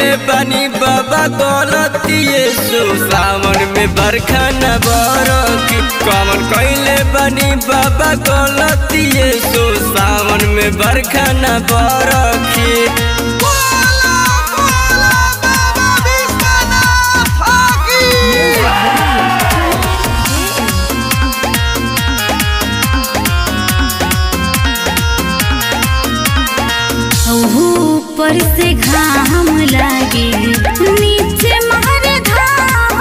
कैले बनी बाबा गलतिए सो सावन में बरखा न बरखी कमन कैले बनी बाबा गलतिए सो सावन में बरखा न बरखी बोला बोला बाबा विश्वनाथ की ऊपर से घाम लागे नीचे मार धाम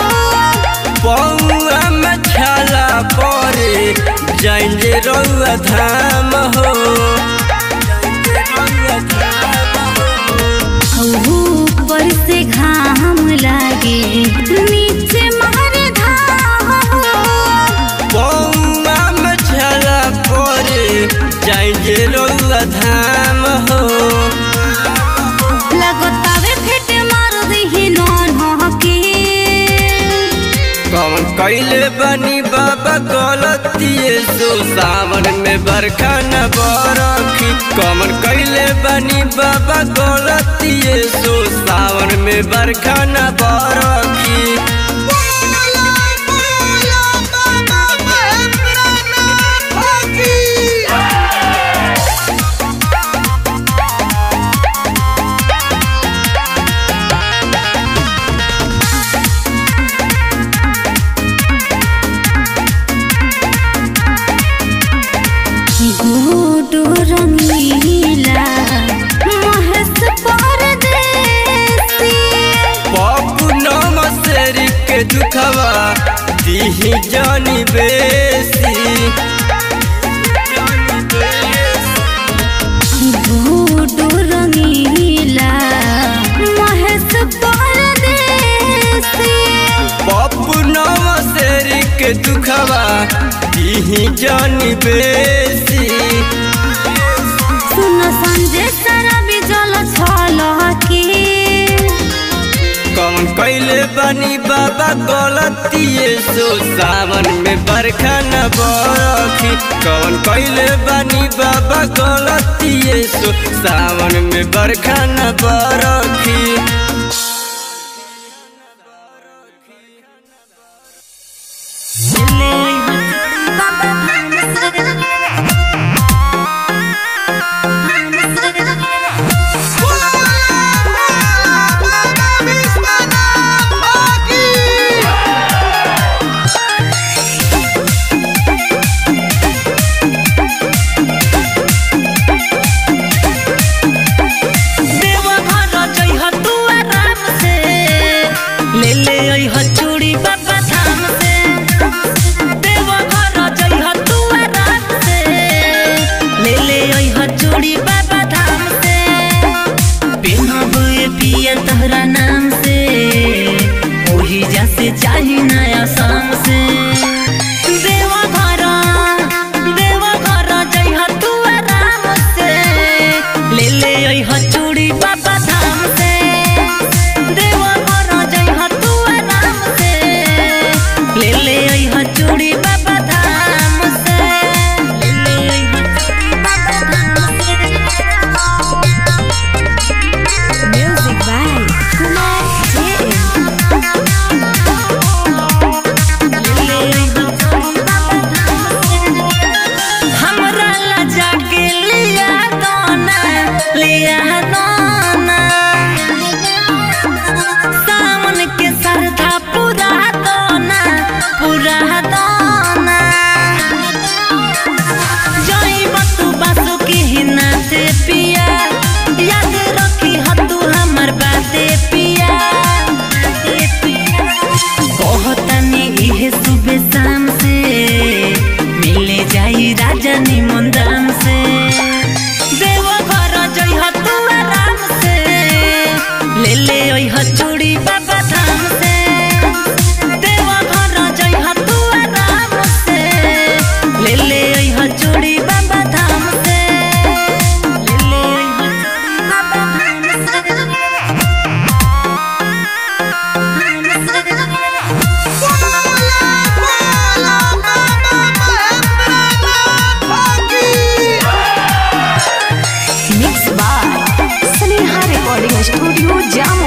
पौआ में छाला परे जाइए रउआ धाम हो ऊपर से घाम लागे नीचे मार धाम पौआ में छाला परे जाइए रउआ धाम हो लगतावे फेट मार दही नौन हके कौन कैले बनी बाबा गलतिए सो सावन में बरखा न बरखी कौन कैले बनी बाबा गलतिए सो सावन में बरखा न बरखी बोला बोला बाबा महेंद्रनाथ की गुडू रंगीला महेश परदेसी पप्पू नमसेरी के दुखवा दीही जानी बेसी गुडू रंगीला महेश परदेसी पप्पू नमसेरी के दुखवा दीही जानी बेसी सुन संजय सारा बिजल छल के कौन कैले बनी बाबा गलतिए सो सावन में बरखा न बरखी कौन कैले बनी बाबा गलतिए सो सावन में बरखा न बरखी बोला बोला बाबा विश्वनाथ की देवघर जइह तू आराम से ले ले अइह चूड़ी बाबा धाम से देवघर जइह तू आराम से ले ले अइह चूड़ी बाबा धाम से पेनहब ए पिया तहरा नाम से ओही जैसे चाही नया शाम से देवघर देवघर जइह तू आराम से ले ले अइह चूड़ी बाबा धाम से देवघर जइह तू आराम से ले ले अइह चूड़ी बाबा धाम से ले ले अइह चूड़ी बाबा धाम से म्यूजिक बाय कुमार जे हमरा ला जाके लिया दोना लिया दोना सावन के सरधा पूरा दोना पूरा दोना जइब तू बासु की हिना से पिया याद रखी ह तू हमर बाते पिया कहतनी इहे सुबह शाम से मिले जाई राजा निमन दाम से देवघर जइह तू आराम से ले ले अइह चूड़ी बाबा धाम से देवघर जइह तू आराम से ले ले अइह चूड़ी बाबा धाम से ले ले अइह चूड़ी बाबा धाम से बोला बोला बाबा महेंद्रनाथ की mix by Sneha recording studio जाम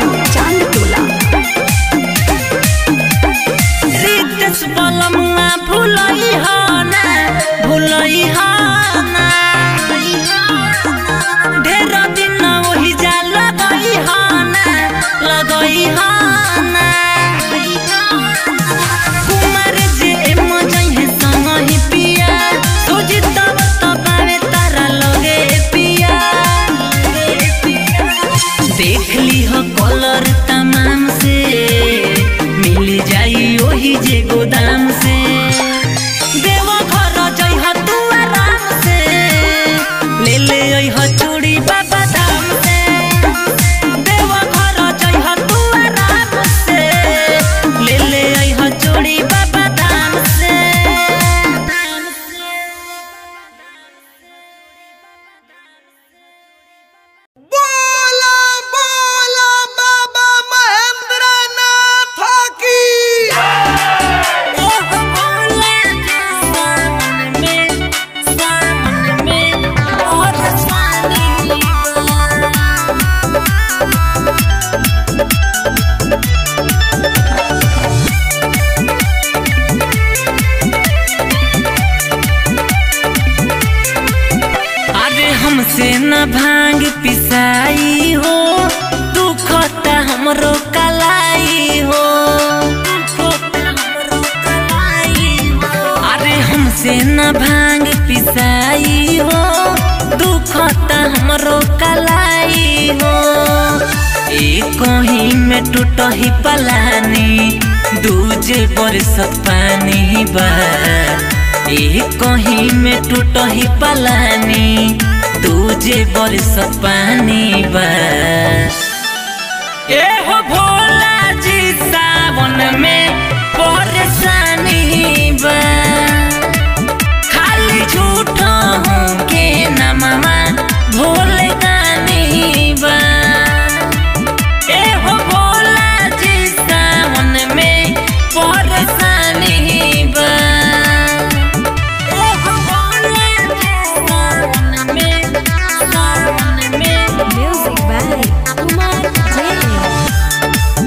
देख ली हो कलर तमाम से मिल जाई ओही जे गोदाम से देवा घर जइह तू आराम से ले ले अइह चूड़ी बाबा धाम से देवा घर जइह तू आराम से ले ले अइह चूड़ी बाबा धाम से धाम से बोला बोला बाबा महेंद्र नाथ की अरे हमसे न भांग पिसाई हो दुखता हमरो कलाई हो अरे हमसे न भांग पिसाई हो दुखता हमरो कलाई हो एक ही में टूटही पलानी दूजे बरसत पानी बा एक ही में टूटही पलानी दूजे बरसत पानी बा ए हो भोला जी सावन में परेशानी बा खाली झूठ हूँ के नमवा भोले दानी बा ए हो भोला जी सावन में परेशानी बा ए हो भोला जी सावन में सावन में Music by Kumar Jain.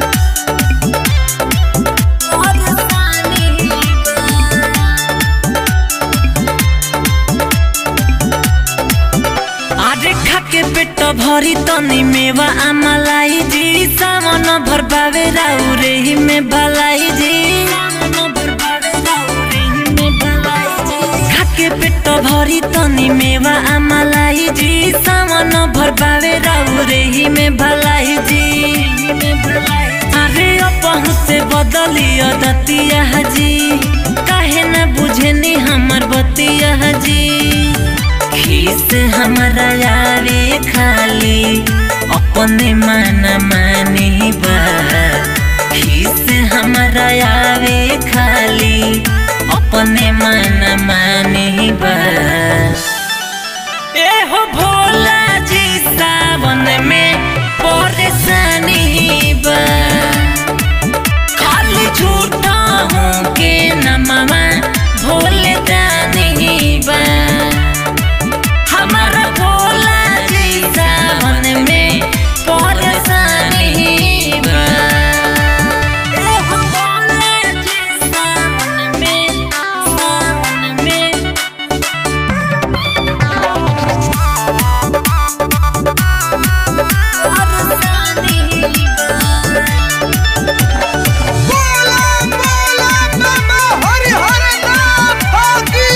आरे खाके पेट भरी तनी मेवा आमलाई जी सामन भर बावे राउरे ही में भलाई जी खाके पेट भरी तनी मेवा आमलाई जी सामन भर बावे राउरे ही में भलाई जी अरे अपहु से बदलियो दतिया जी काहे न बुझनी हमर बतिया जी खीस हमरा यारे खाली अपने मन मानी बा खीस हमरा यारे खाली अपने मन मानी बा ए हो भोला जी सावन में परेशानी बा खाली झूठा हूँ के नमवा भोले दानी बा हमारा भोला जी सावन में परेशानी बा ए हो भोला जी सावन में सावन में बोला बोला बाबा हरिहर नाथ की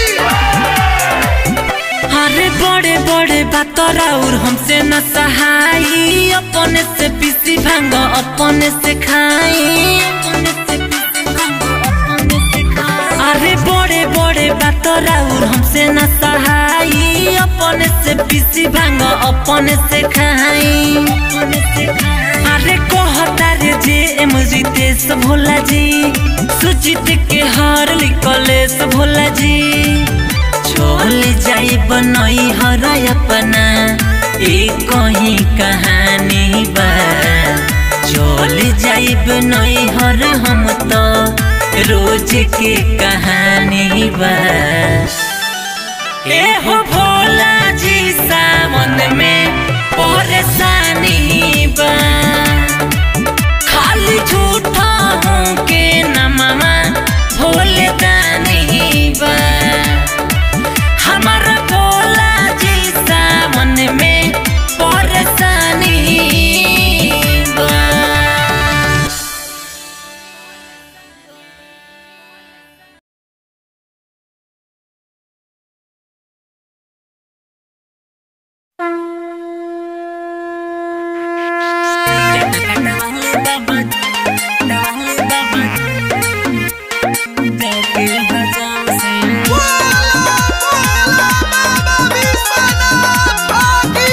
अरे बड़े बड़े बात और हमसे न सहाई अपने से पीसी भांग अपने से खाई अरे बड़े बड़े बात और हमसे न सहाई अपने से पीसी भांग अपने से खाई अरे कहता रे जे एम रितेश भोला जी सुचित के हार लिकलेश भोला जी चल जाई बनई हर अपना एक ही कहानी बा चल जाई बनई हर हम तो रोज के कहानी बा ए हो भोला जी सावन में परेशानी बा खाली झूठा हूँ के नमवा भोले दानी बा हमारा भोला जी सावन में परेशानी बा कटवाले बाबा कटवाले बाबा जाके हजाम से बोला बोला बाबा विश्वनाथ की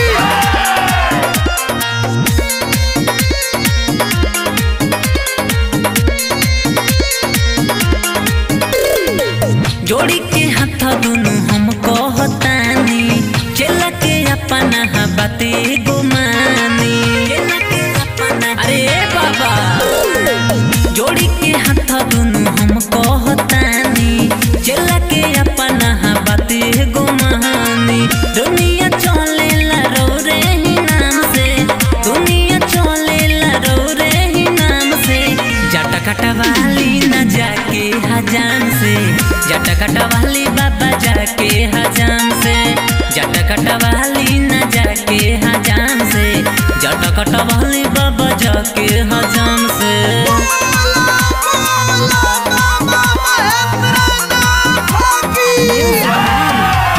जोड़ी के हाथ दोनों हम कहतानी चला के अपना बाते गुमानी चला के अपना अरे बाबा जोड़ी के हाथ दोनों हम कहतानी चला के अपना बाते गुमानी दुनिया चले ला रो रे ही नाम से दुनिया चले ला रो रे ही नाम से जटा कटवाली न जाके हजाम से जटा कटवाली बाबा जाके हजाम से जटा कटवाली न जाके हजाम से जटा कटवाली बाबा जाके हजाम से बोला बोला बाबा महेंद्रनाथ की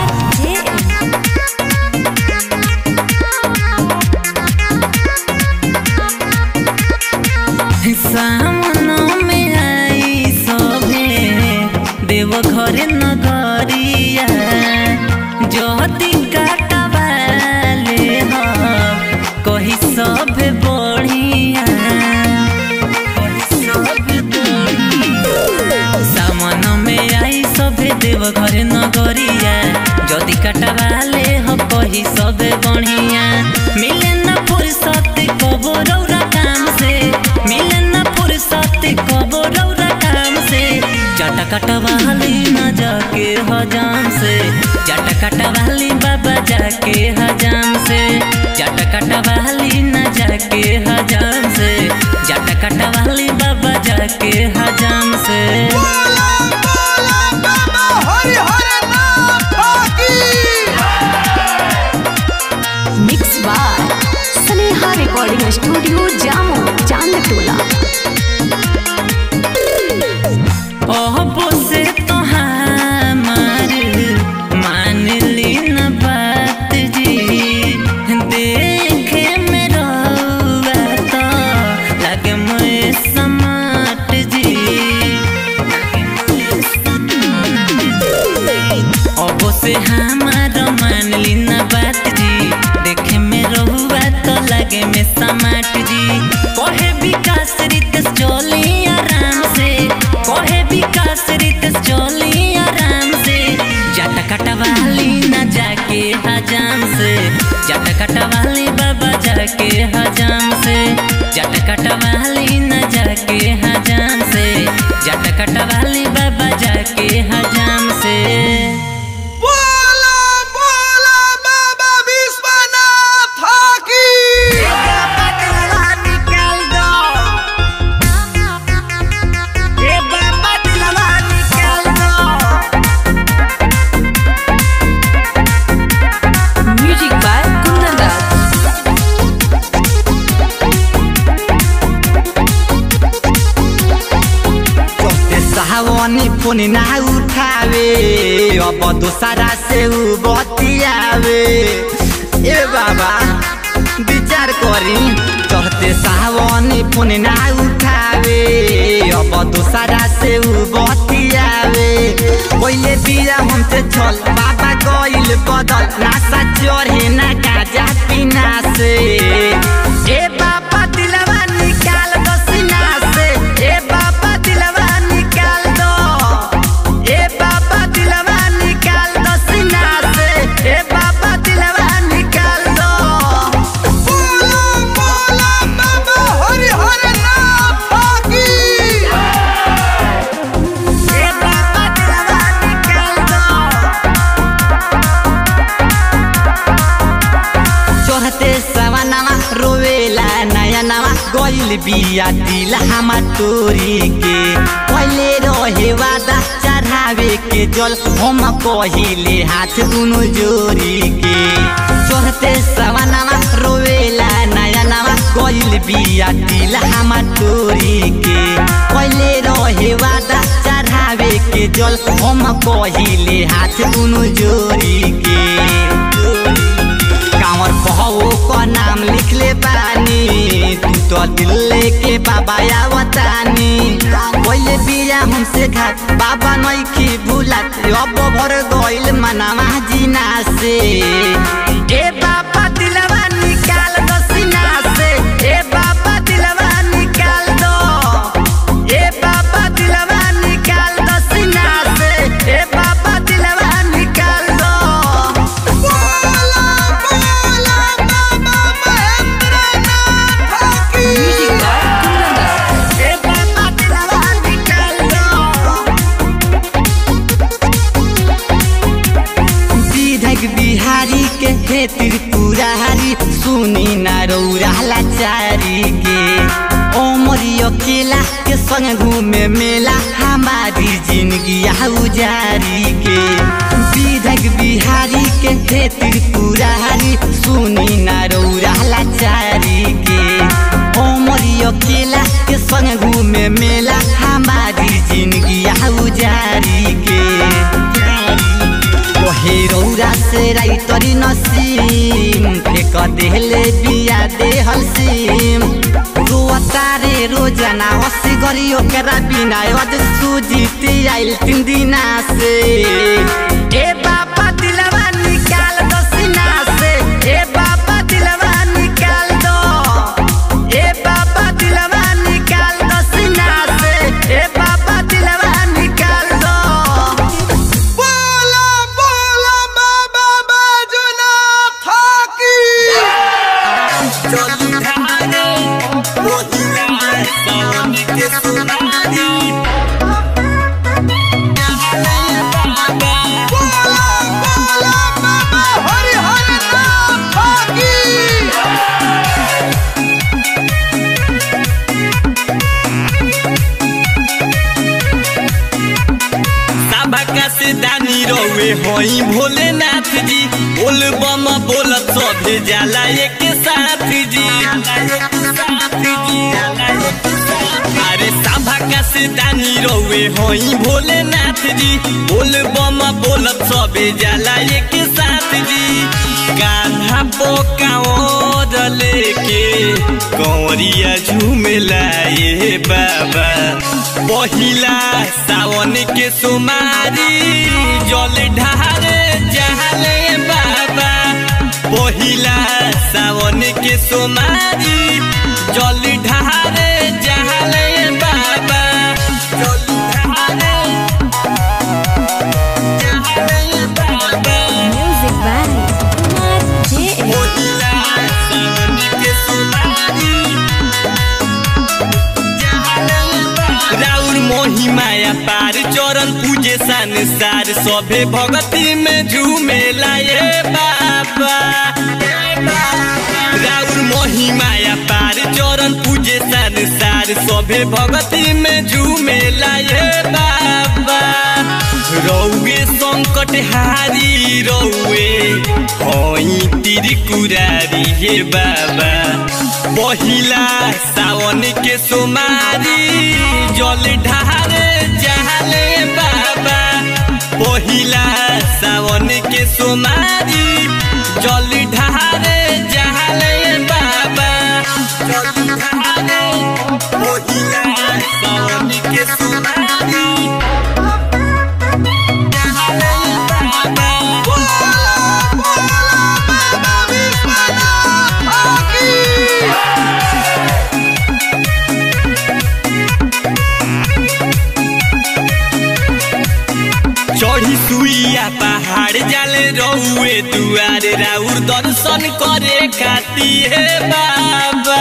सामन में आई सभे देव घरे नगरिया जति काटवाले ह कही सभे बढ़िया कही सभे बढ़िया। सामन में आई सभे देव घरे नगरिया जदि काटवाले ह कही सभे बढ़िया मिले न फुर्सत कबो रौरा काम से मिले न फुर्सत कबो रौरा काम से जटा कटवाली न जाके हजाम से जटा कटवाली बाबा जाके हजाम से जटा कटवाली न जाके हजाम से जटा कटवाली बाबा जाके हजाम से बोला बोला बाबा हरिहरनाथ की mix by Sneha recording studio जामो चांदटोला ओहो से तो हमार मान ली न बात जी देखे में रहुआ तो लगे मैं समाट जी ओहो से हमार मान ली न बात जी देखे में रहुआ तो लगे में समाट जी कहे विकास रितेश चली आराम से कहे विकास रितेश चली आराम से जट कटवाली न जाके हजाम से जट कटवाली बाबा जाके हजाम से जट कटवाली न जाके हजाम से जट कटवाली बाबा जाके हजाम से बोला बोला बाबा विश्वनाथ की म्यूजिक बाय कुंदन दास चौथे सावनी फोन ना उठावे अब दोसरा से उ बतियावे ए बाबा विचार करी चढ़ते सावनी फोन ना उठावे अब दोसरा से उ बतियावे पहिले बिया हमसे चल बाबा गइल बदल नासा चढ़े ना गाजा पीना से ए बाबा दिलवा निकाल दो सीना से ए बाबा दिलवा निकाल दो ए बाबा दिलवा निकाल दो सीना से ए बाबा दिलवा निकाल दो बोला बोला बाबा हरिहरनाथ की ए बाबा दिलवा निकाल दो चढ़ते सवनवा रोवेला नया नवा गइल बिया दिल हमा तोरी के पहिले रहे वादा चढ़ावे के जल हम कहिले हाथ दुनु जोरी के चढ़ते सवनवा रोवेला नया नवा गइल बिया दिल हमा तोरी के पहिले रहे वादा चढ़ावे के जल हम कहिले हाथ दुनु जोरी के कांवर बहू का नाम लिख ले बानी अकेला के संग घूमे मेला हमारी जिंदगी उजारी के विधक बिहारी के खेती पुरारी सुनी ना रौरा लाचारी के हमरी अकेला के संग घूमे मेला हमारी जिंदगी उजारी के कहे रौरा से राइतरी नसीम फेक देहले बिया देहल सीम रोता रे रोजाना हसी गरी ओकरा बिना अज सुजीती आइल तीन दिना से ए बाबा दिलवा निकाल दो सीना से ए बाबा दिलवा निकाल दो ए बाबा दिलवा निकाल दो सीना से ए बाबा दिलवा निकाल दो बोला बोला बाबा बाजुना थाकी बोला बोला बाबा हरि हरि नाम थाकी सबका से दानी रहुए होई भोलेनाथ जी बोल बम बोलत सभे जाला एक साथ जी अरे सबका से दानी रहुए होई भोलेनाथ जी बोल बम बोलत सभे जाला एक साथ जी कान्हा पोकाओर लेके कौरिया झूमेला ये बाबा पहिला सावन के सुमारी जल ढारे जहले बाबा पहिला सावन के सुमारी जल ढारे जहले बाबा जल ढारे जहले बाबा Music by Kumar JM. पहिला सावन के सुमारी राउर मोही माया पार चरण पूजे संसार सभे भगती में झूमे लाए बाबा राउर मोही माया पार चरण पूजे संसार सभे भगती में झूमे लाए बाबा रौए संकट हारी रौए होई तिरकुरारी हे बाबा पहिला सावन के सोमारी जल ढारे जहले बाबा पहिला सावन के सोमारी जल ढारे जहले बाबा जल ढारे पहिला सावन के सोमारी जहले बाबा बोला बोला बाबा विश्वनाथ थाकी चढ़ी सुइया पहाड़ जाले रहुए दुआरे राउर दर्शन करे खातिर हे बाबा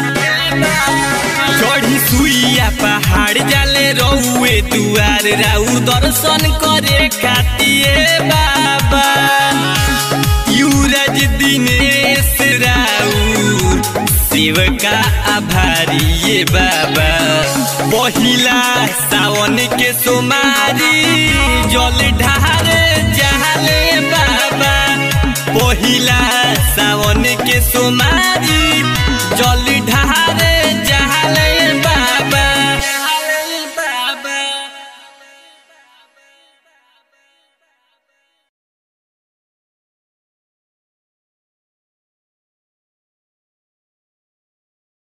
चढ़ी सुइया पहाड़ जाले रहुए दुआरे राउर दर्शन करे खातिर हे बाबा युवराज दिनेश राउर शिव का आभारी ये बाबा पहिला सावन के सोमारी जल ढारे जहले बाबा पहिला सावन के सोमारी जल ढारे